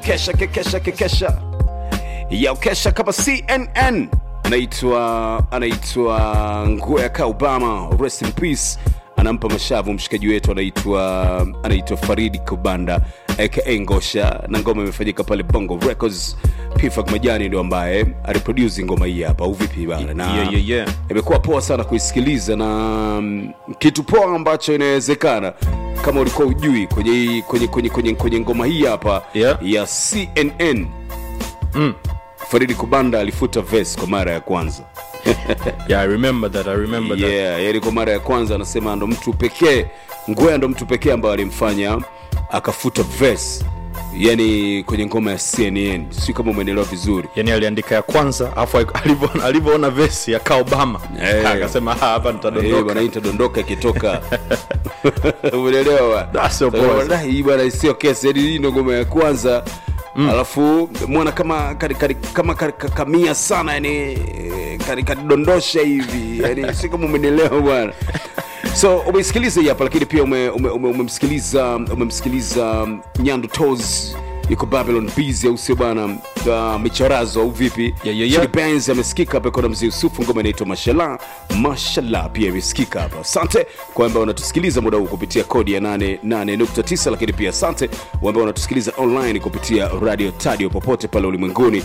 kekesha kekesha kekesha ya ukesha kama cnn anaitwa anaitwa ngueka obama rest in peace anampa mashavu mshikaji wetu anaitwa anaitwa faridi kubanda aka ngosha na ngoma imefanyika pale bongo records pifak majani ndio ambaye aliprodusi ngoma hii hapa au vipi bana na Yeah, yeah, yeah. imekuwa poa sana kuisikiliza na mm, kitu poa ambacho inawezekana kama ulikuwa ujui kwenye, hii- kwenye, kwenye, kwenye, kwenye ngoma hii hapa Yeah. ya cnn mm. faridi kubanda alifuta ves kwa mara ya kwanza yeah i remember that i remember that yeah, yani kwa mara ya kwanza anasema ndo mtu pekee ngwea ndo mtu pekee ambaye alimfanya akafuta ves yani kwenye ngoma ya cnn si kama umeelewa vizuri yani aliandika ya kwanza afu alivyo- alivyoona vesi ya ka obama Eh. akasema "Ah, hapa Eh, nitadondoka bwana hii itadondoka ikitoka umeelewa bwana? Ah, sio Sasa poa. bwana, hii bwana sio kesi yani hii ndo ngoma ya kwanza alafu mwana kama kari, kari, kama kari, kakamia sana yani eh, kari- kadondosha hivi yani si kama umenielewa bwana so umeisikiliza hii hapa lakini pia umemsikiliza ume, ume, umemsikiliza umemsikiliza nyandu tos yuko babylon busy au sio bwana uh, micharazo au vipi Yeah, yeah, yeah. Chili Benz amesikika hapa kona mzee Yusufu, ngoma inaitwa Mashallah. Mashallah pia imesikika hapa. Asante kwa ambao wanatusikiliza muda huu kupitia kodi ya 88.9, lakini pia asante kwa ambao wanatusikiliza online kupitia radio Tadio popote pale ulimwenguni.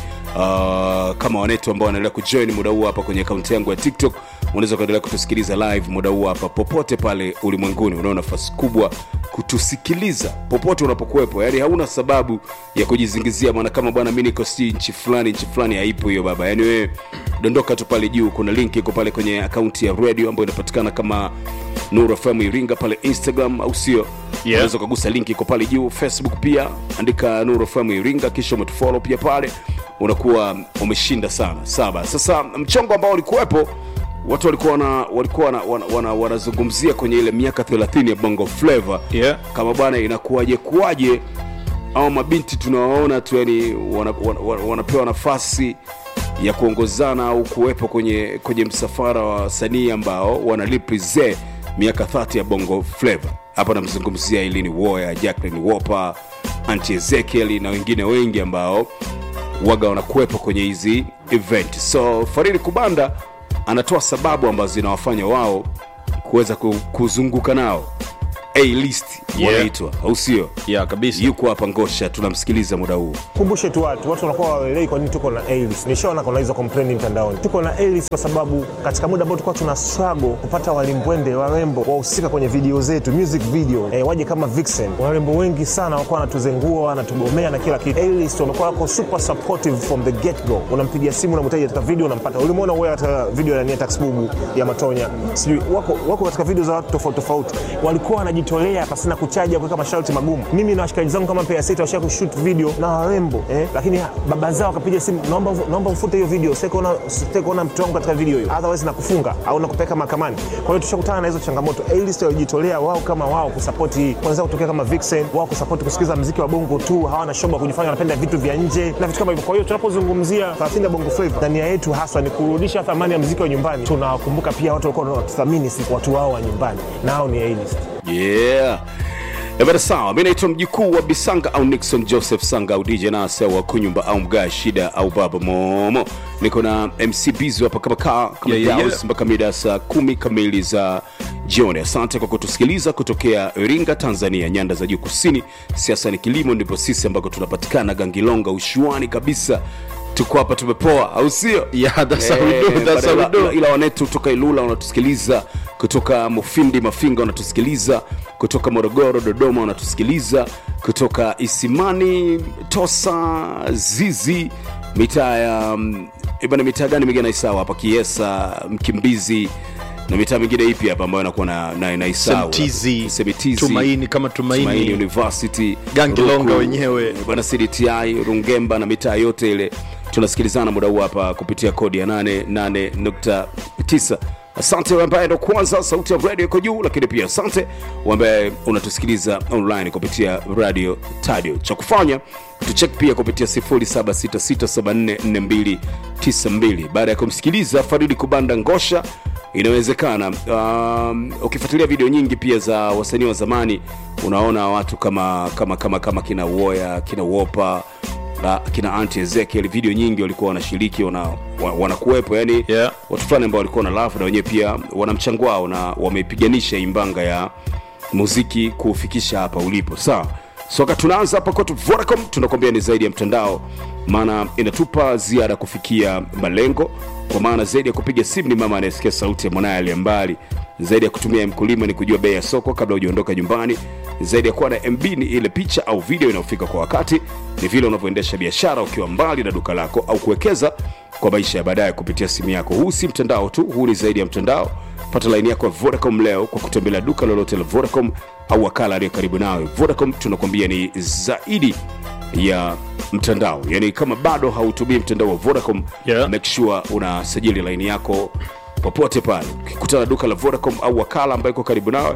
Uh, kama wanetu ambao wanaendelea kujoin muda huu hapa kwenye akaunti yangu ya TikTok, unaweza kuendelea kutusikiliza live muda huu hapa popote pale ulimwenguni. Unao nafasi kubwa kutusikiliza popote unapokuwepo, yani hauna sababu ya kujizingizia maana kama bwana mi niko si nchi fulani nchi fulani haipo hiyo baba yani wewe dondoka tu pale juu kuna link iko pale kwenye akaunti ya radio ambayo inapatikana kama nuru fm iringa pale instagram au sio unaweza ukagusa link iko pale juu facebook pia andika nuru fm iringa kisha umetufollow pia pale unakuwa umeshinda sana saba sasa mchongo ambao ulikuwepo watu walikuwa wana, walikuwa wana, wana, wana, wanazungumzia kwenye ile miaka 30 ya bongo flavor Yeah. kama bwana inakuwaje kuwaje au mabinti tunawaona tu yani wana, wana, wana, wanapewa nafasi ya kuongozana au kuwepo kwenye kwenye msafara wa wasanii ambao wanaliprize miaka 30 ya bongo flavor hapa namzungumzia ilini woya jacklin wopa anti ezekiel na wengine wengi ambao waga wanakuwepo kwenye hizi event so faridi kubanda anatoa sababu ambazo zinawafanya wao kuweza ku- kuzunguka nao a list Yeah. wanaitwa au sio yeah kabisa yuko hapa ngosha tunamsikiliza muda huu kumbushe tu watu watu wanakuwa waelei kwa nini tuko na A-list. nishaona kuna hizo complain mtandaoni tuko na A-list kwa sababu katika muda ambao tulikuwa tuna struggle kupata walimbwende warembo wahusika kwenye video zetu music video eh, waje kama vixen warembo wengi sana wakuwa wanatuzengua wanatugomea na kila kitu A-list wamekuwa wako super supportive from the get go unampigia simu unamhitaji katika video unampata ulimwona wewe katika video ya Nia Taxbubu ya Matonya sijui wako, wako katika video za watu tofauti tofauti walikuwa wanajitolea pasina kuchaja kuweka masharti magumu mimi na washikaji zangu kama Pea Sita washa kushoot video na warembo eh, lakini baba zao wakapiga simu naomba naomba mfute hiyo video sitaki kuona sitaki kuona mtu wangu katika video hiyo otherwise nakufunga au nakupeleka mahakamani kwa hiyo tushakutana na hizo changamoto A-list walijitolea wao kama wao kusupport hii kwanza kutokea kama Vixen wao kusupport kusikiza muziki wa bongo tu hawana shoba kujifanya wanapenda vitu vya nje na vitu kama hivyo kwa hiyo tunapozungumzia 30 ya bongo flava na nia yetu haswa ni kurudisha thamani ya muziki wa nyumbani tunawakumbuka pia watu walikuwa wanatuthamini sisi watu wao wa nyumbani nao ni A-list yeah ebana sawa mi naitwa mjukuu wa bisanga au nixon joseph sanga au dj nase wa kunyumba au mgaa shida au baba momo niko na mc bizu hapa kama kaa kama Yeah, yeah, Daus, yeah. mpaka mida ya saa kumi kamili za jioni asante kwa kutusikiliza kutokea iringa tanzania nyanda za juu kusini siasa ni kilimo ndipo sisi ambako tunapatikana gangilonga ushuani kabisa tuko hapa tumepoa au sio Yeah, that's how we Eh, do, that's how we ila- do. ila- ila wanetu kutoka ilula wanatusikiliza kutoka mufindi mafinga wanatusikiliza kutoka morogoro dodoma wanatusikiliza kutoka isimani tosa zizi mitaa ya mm, eh, bana mitaa gani mingine naisawa hapa kiesa mkimbizi na mitaa mingine ipi hapa ambayo inakuwa na, na, na Isau. Semtizi, Semitizi, Tumaini kama Tumaini. Tumaini University Gangilonga Ruku, wenyewe. bwana cdti rungemba na mitaa yote ile tunasikilizana muda huu hapa kupitia kodi ya 88.9 asante wewe ambaye ndo kwanza sauti ya radio iko juu lakini pia asante wewe ambaye unatusikiliza online kupitia radio tadio cha kufanya tuchek pia kupitia 0766744292 baada ya kumsikiliza faridi kubanda ngosha inawezekana um, ukifuatilia video nyingi pia za wasanii wa zamani unaona watu kama kama kama kama kina uoya kina wopa la kina anti ezekiel video nyingi walikuwa wanashiriki wana, wa- wanakuwepo yani Yeah. watu fulani ambao walikuwa na lafu na wenyewe pia wana mchango wao na wameipiganisha imbanga ya muziki kuufikisha hapa ulipo sawa soka tunaanza hapa kwetu vodacom tunakwambia ni zaidi ya mtandao maana inatupa ziada kufikia malengo kwa maana zaidi ya kupiga simu ni mama anayesikia sauti ya mwanaye aliye mbali zaidi ya kutumia mkulima ni kujua bei ya soko kabla hujaondoka nyumbani zaidi ya kuwa na mb ni ile picha au video inayofika kwa wakati ni vile unavyoendesha biashara ukiwa mbali na duka lako au kuwekeza kwa maisha ya baadaye kupitia simu yako huu si mtandao tu huu ni zaidi ya mtandao pata laini yako ya vodacom leo kwa kutembelea duka lolote la vodacom au wakala aliyo karibu nawe vodacom tunakwambia ni zaidi ya mtandao yaani kama bado hautumii mtandao wa vodacom Yeah. make sure unasajili laini yako popote pale ukikutana duka la vodacom au wakala ambayo iko karibu nawe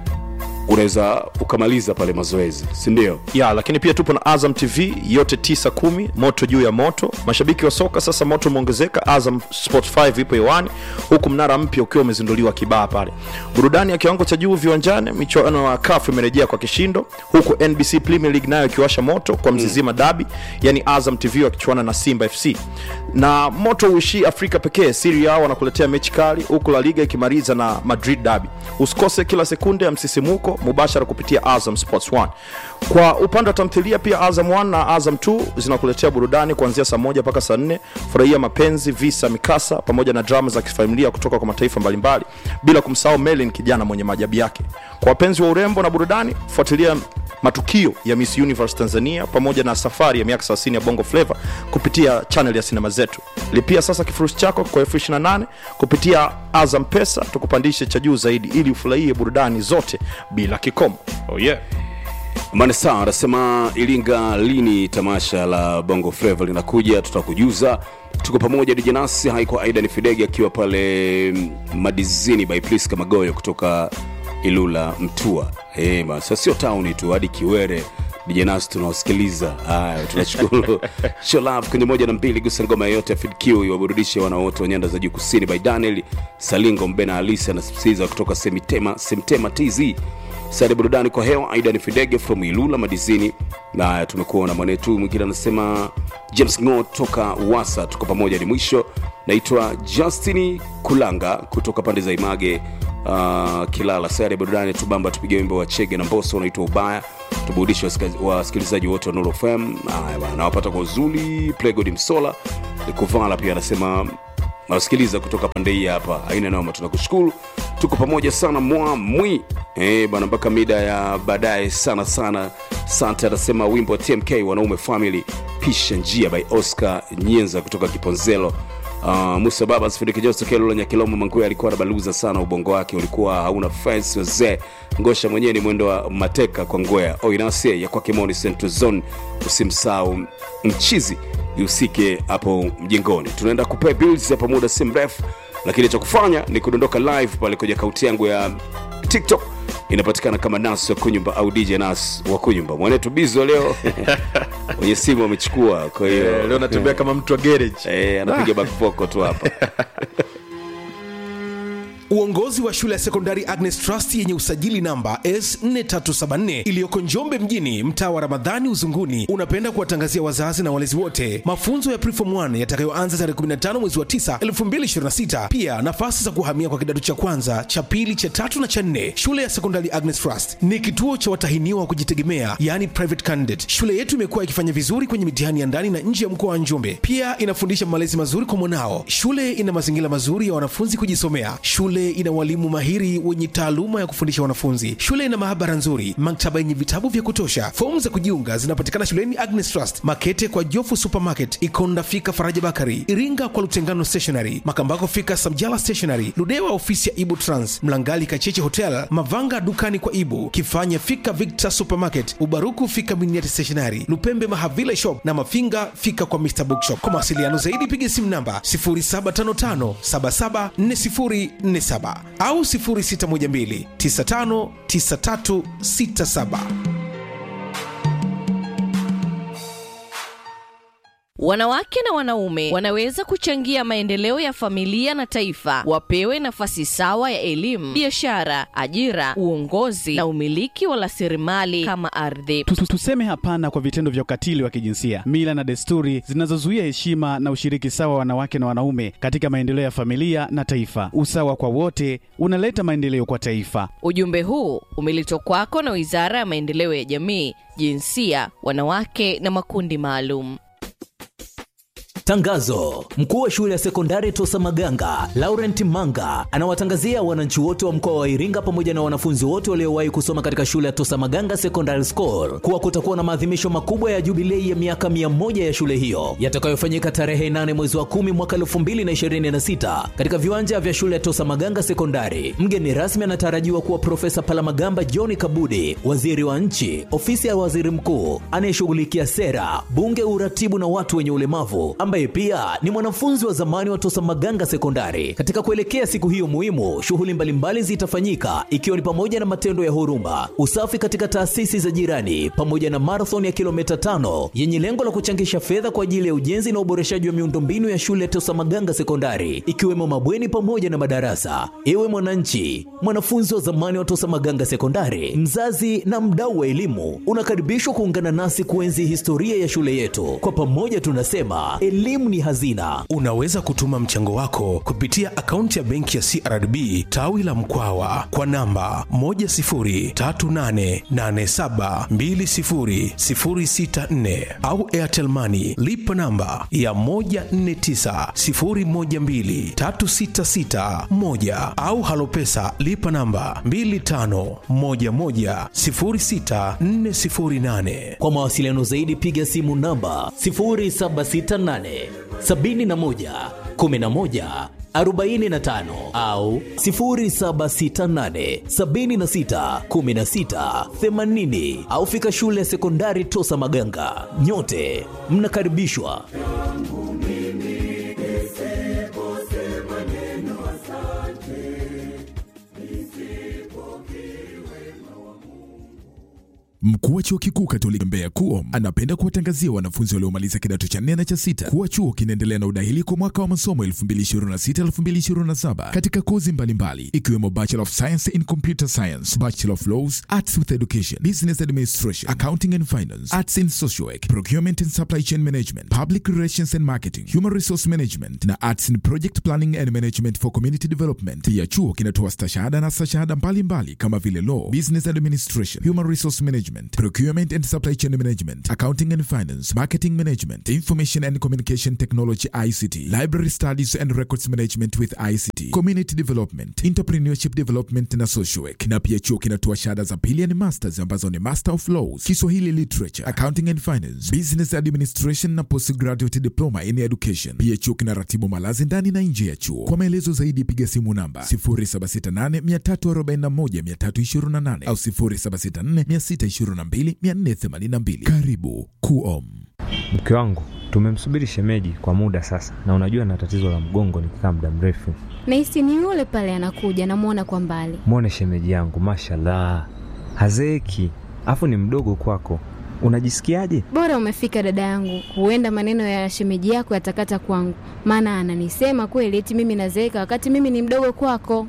unaweza ukamaliza pale mazoezi sindio ya lakini pia tupo na azam tv yote 9 moto juu ya moto mashabiki wa soka sasa moto umeongezeka azam sport 5 ipo hewani huku mnara mpya ukiwa umezinduliwa kibaa pale burudani ya kiwango cha juu viwanjani michuano ya kafu imerejea kwa kishindo huku nbc premier league nayo ikiwasha moto kwa mzizima dabi yani azam tv wakichuana na simba fc na moto uishii afrika pekee siri yao wanakuletea mechi kali huku la liga ikimaliza na madrid dabi usikose kila sekunde ya msisimuko mubashara kupitia azam sports 1 kwa upande wa tamthilia pia azam 1 na azam 2 zinakuletea burudani kuanzia saa moja mpaka saa nne furahia mapenzi visa mikasa pamoja na drama za kifamilia kutoka kwa mataifa mbalimbali bila kumsahau melin kijana mwenye maajabu yake kwa wapenzi wa urembo na burudani fuatilia matukio ya miss universe tanzania pamoja na safari ya miaka 30 ya bongo flava kupitia chanel ya sinema zetu lipia sasa kifurushi chako kwa elfu 28 kupitia azam pesa tukupandishe cha juu zaidi ili ufurahie burudani zote bila kikomo oh yeah. manesa anasema ilinga lini tamasha la bongo flavo linakuja tutakujuza tuko pamoja dijanasi haiko aida ni fidege akiwa pale mm, madizini by priska magoyo kutoka ilula mtua hey, sasa sio tauni tu hadi kiwere dijanasi tunawasikiliza haya tunashukuru show love kwenye moja na mbili gusa ngoma yoyote ya fidq iwaburudishe wanawote wa nyanda za juu kusini by daniel salingo mbena alisi anasisitiza kutoka semitema semtema tz sare burudani kwa hewa aidan fidege from ilula madizini na tumekuwa na mwanetu mwingine anasema james ngo toka wasa tuko pamoja ni mwisho naitwa justini kulanga kutoka pande za image uh, kilala sare burudani tubamba tupige wimbo wa chege na mboso unaitwa ubaya tuburudishe wasika- wasikilizaji wote wa Nuru fm haya bana nawapata kwa uzuli plegod msola kuvala pia anasema nawasikiliza kutoka pande hii hapa aina noma tunakushukuru tuko pamoja sana mwamwi eh, bana mpaka mida ya baadaye sana sana sante anasema wimbo wa tmk wanaume family pisha njia by oscar nyenza kutoka kiponzelo Uh, musa baba sifindikijostokelula nyakilomo mangue alikuwa anabaluza sana ubongo wake ulikuwa hauna fence wazee ngosha mwenyewe ni mwendo wa mateka kwa ngwea oinase ya kwake moni central zone usimsahau mchizi ihusike hapo mjengoni tunaenda kupea bills hapa muda si mrefu lakini cha kufanya ni kudondoka live pale kwenye akaunti yangu ya tiktok inapatikana kama nas wa kunyumba au dj nas wa kunyumba mwanetu bizo leo kwenye simu amechukua kwa hiyo leo natembea kama mtu wa garage eh, anapiga bakpoko tu hapa uongozi wa shule ya sekondari agnes trust yenye usajili namba s4374 iliyoko njombe mjini mtaa wa ramadhani uzunguni unapenda kuwatangazia wazazi na walezi wote mafunzo ya prefom 1 yatakayoanza tarehe 15 mwezi wa 9 2026 pia nafasi za kuhamia kwa kidato cha kwanza cha pili cha tatu na cha nne shule ya sekondari agnes trust ni kituo cha watahiniwa wa kujitegemea yani private candidate shule yetu imekuwa ikifanya vizuri kwenye mitihani ya ndani na nje ya mkoa wa njombe pia inafundisha malezi mazuri kwa mwanao shule ina mazingira mazuri ya wanafunzi kujisomea shule ina walimu mahiri wenye taaluma ya kufundisha wanafunzi shule ina maabara nzuri maktaba yenye vitabu vya kutosha fomu za kujiunga zinapatikana shuleni agnes trust makete kwa jofu supermarket ikonda fika faraja bakari iringa kwa lutengano stationary makambako fika samjala stationary ludewa ofisi ya ibu trans mlangali kacheche hotel mavanga dukani kwa ibu kifanya fika victor supermarket ubaruku fika miniati stationary lupembe mahavila shop na mafinga fika kwa mr bookshop kwa mawasiliano zaidi piga simu namba 0755774047 au 0612959367 Wanawake na wanaume wanaweza kuchangia maendeleo ya familia na taifa, wapewe nafasi sawa ya elimu, biashara, ajira, uongozi na umiliki wa rasilimali kama ardhi. Tu- tu- Tuseme hapana kwa vitendo vya ukatili wa kijinsia, mila na desturi zinazozuia heshima na ushiriki sawa wa wanawake na wanaume katika maendeleo ya familia na taifa. Usawa kwa wote unaleta maendeleo kwa taifa. Ujumbe huu umeletwa kwako na Wizara ya Maendeleo ya Jamii, Jinsia, Wanawake na Makundi Maalum. Tangazo: mkuu wa shule ya sekondari Tosa Maganga Laurent Manga anawatangazia wananchi wote wa mkoa wa Iringa pamoja na wanafunzi wote waliowahi kusoma katika shule ya Tosa Maganga Secondary School kuwa kutakuwa na maadhimisho makubwa ya jubilei ya miaka mia moja ya shule hiyo yatakayofanyika tarehe 8 mwezi wa kumi mwaka 2026 katika viwanja vya shule ya Tosa Maganga Sekondari. Mgeni rasmi anatarajiwa kuwa Profesa Palamagamba John Kabudi, waziri wa nchi, ofisi ya waziri mkuu anayeshughulikia sera, bunge, uratibu na watu wenye ulemavu ambaye pia ni mwanafunzi wa zamani wa Tosa Maganga Sekondari. Katika kuelekea siku hiyo muhimu, shughuli mbalimbali zitafanyika ikiwa ni pamoja na matendo ya huruma, usafi katika taasisi za jirani, pamoja na marathon ya kilomita tano yenye lengo la kuchangisha fedha kwa ajili ya ujenzi na uboreshaji wa miundombinu ya shule ya Tosa Maganga Sekondari, ikiwemo mabweni pamoja na madarasa. Ewe mwananchi, mwanafunzi wa zamani wa Tosa Maganga Sekondari, mzazi na mdau wa elimu, unakaribishwa kuungana nasi kuenzi historia ya shule yetu. Kwa pamoja tunasema elimu ni hazina. Unaweza kutuma mchango wako kupitia akaunti ya benki ya CRDB tawi la Mkwawa kwa namba 10388720064 au Airtel Money lipa namba ya 1490123661 au Halopesa lipa namba 25110648. Kwa mawasiliano zaidi piga simu namba 0768 71 11 45 au 0768 76 16 80 au fika shule ya sekondari Tosa Maganga. Nyote mnakaribishwa. Mkuu wa chuo kikuu Katoliki Mbeya KUOM anapenda kuwatangazia wanafunzi waliomaliza kidato cha nne na cha sita kuwa chuo kinaendelea na udahili kwa mwaka wa masomo 2026-2027 katika kozi mbalimbali ikiwemo Bachelor of Science in Computer Science, Bachelor of Laws, Arts with Education, Business Administration, Accounting and Finance, Arts in Social Work, Procurement and Supply Chain Management, Public Relations and Marketing, Human Resource Management na Arts in Project Planning and Management for Community Development. Pia chuo kinatoa stashahada na stashahada mbalimbali kama vile Law, Business Administration, Human Resource Management, Procurement and Supply Chain Management, Accounting and Finance, Marketing Management, Information and Communication Technology ICT, Library Studies and Records Management with ICT, Community Development, Entrepreneurship Development na Social Work. Na pia chuo kinatoa shahada za pili ni masters ambazo ni Master of Laws, Kiswahili Literature, Accounting and Finance, Business Administration na Postgraduate Diploma in Education. Pia chuo kinaratibu malazi ndani na nje ya chuo. Kwa maelezo zaidi piga simu namba 0768 341 328 au 0764 622 482. Karibu KUOM. Mke wangu tumemsubiri shemeji kwa muda sasa, na unajua na tatizo la mgongo nikikaa muda mrefu. Nahisi ni yule pale anakuja, namwona kwa mbali. Mwone shemeji yangu, mashallah, hazeeki, afu ni mdogo kwako. Unajisikiaje? Bora umefika dada yangu, huenda maneno ya shemeji yako yatakata kwangu, maana ananisema kweli eti mimi nazeeka wakati mimi ni mdogo kwako.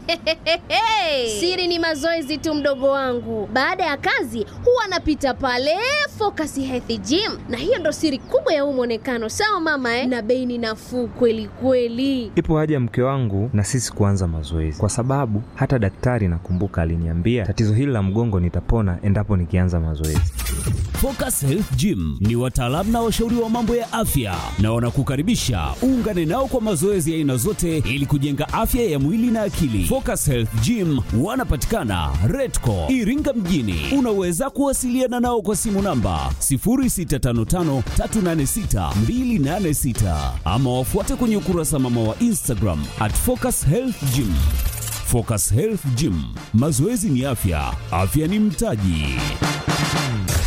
Siri ni mazoezi tu, mdogo wangu. Baada ya kazi huwa anapita pale Focus Health Gym, na hiyo ndo siri kubwa ya huu mwonekano. Sawa mama eh? Na bei ni nafuu kweli kweli. Ipo haja mke wangu na sisi kuanza mazoezi, kwa sababu hata daktari nakumbuka aliniambia tatizo hili la mgongo nitapona endapo nikianza mazoezi. Focus Health Gym ni wataalamu na washauri wa mambo ya afya na wanakukaribisha uungane nao kwa mazoezi ya aina zote ili kujenga afya ya mwili na akili. Focus Health Gym wanapatikana Redco Iringa mjini. Unaweza kuwasiliana nao kwa simu namba 0655386286 ama wafuate kwenye ukurasa mama wa Instagram at Focus Health Gym. Focus Health Gym, mazoezi ni afya, afya ni mtaji.